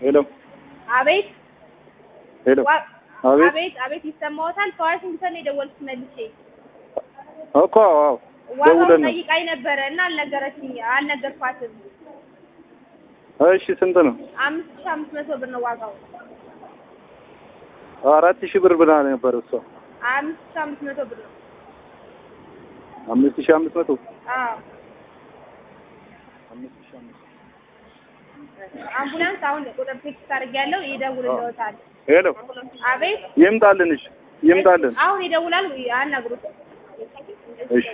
ሄሎ አቤት ሄሎ ዋ- አቤት አቤት አቤት ይሰማዎታል? ከዋሽንግተን ነው የደወልኩት መልሼ። እኮ አዎ ዋጋውን ደውለን ነው። ጠይቃኝ ነበረ እና አልነገረችኝ አልነገርኳትም። እሺ ስንት ነው? አምስት ሺህ አምስት መቶ ብር ነው ዋጋው። አራት ሺህ ብር ብላ ነበር እሷ። አምስት ሺህ አምስት መቶ ብር ነው። አምስት ሺህ አምስት መቶ አዎ አምስት ሺህ አምስት አምቡላንስ አሁን ቁጥር ቴክስት አድርጌያለሁ ይደውልልዎታል። ሄሎ አቤት ይምጣልን። እሺ ይምጣልን። አሁን ይደውላል አናግሩት። እሺ